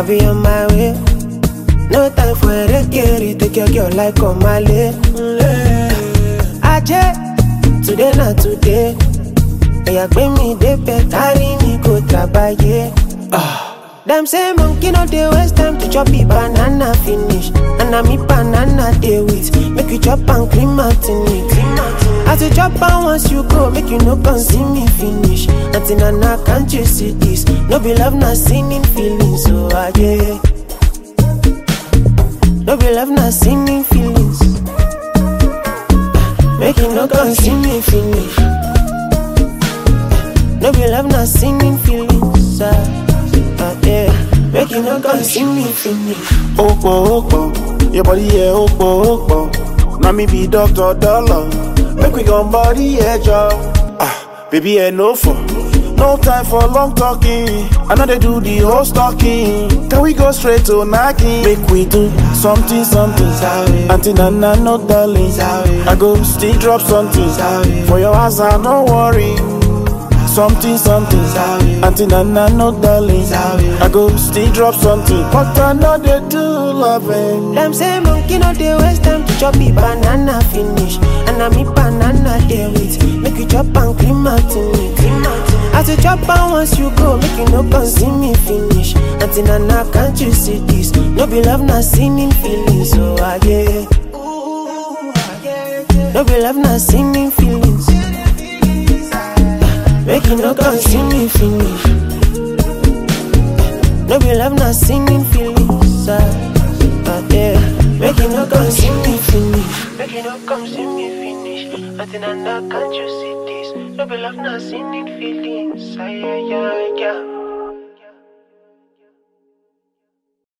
I'll be on my way. No time for a recare, take your girl like on my leg. Aje, today not today. Oya gbé mi débẹ̀, carry me go trabaye. Dem say monkey no dey waste time to chop the banana finish. And na me banana dey with. Make you chop and clean out in it. As you chop am once you go, make you no come see me finish. Auntie Nana, can't you see this? No be love, na sinning feelings. So ah, yeah. No be love, na sinning feelings. Make you no come see me finish. No be love, na sinning feelings. Ah, ah, yeah. Make you no come see me finish. Opo, opo, your body, yeah, opo, opo. Now me be Dr. Dollar. Make we gon' body, yeah, job. Ah, baby, yeah, no for. No time for long talking. I know they do the whole stalking. Can we go straight to knocking? Make we do something, something. Auntie Nana, no darling. I go still drop something. For your house, I no worry. Something, something. Auntie Nana, no darling. I go still drop something. But I know they do loving. Them say monkey no dey waste time to chop the banana finish. And na me banana dey with. Make you chop and clean out in it. As you chop am once you go, make you no come see me finish. Auntie Nana, can't you see this? No be love, na sinning feelings. So I yeah. No be love, na sinning feelings. Make you no come see me finish. No be love, na sinning feelings. Ah, ah, yeah. Make you no come see me finish. Make you no come see me finish. Auntie Nana, can't you see this? No be love, na sinning feelings. Ah, yeah, yeah.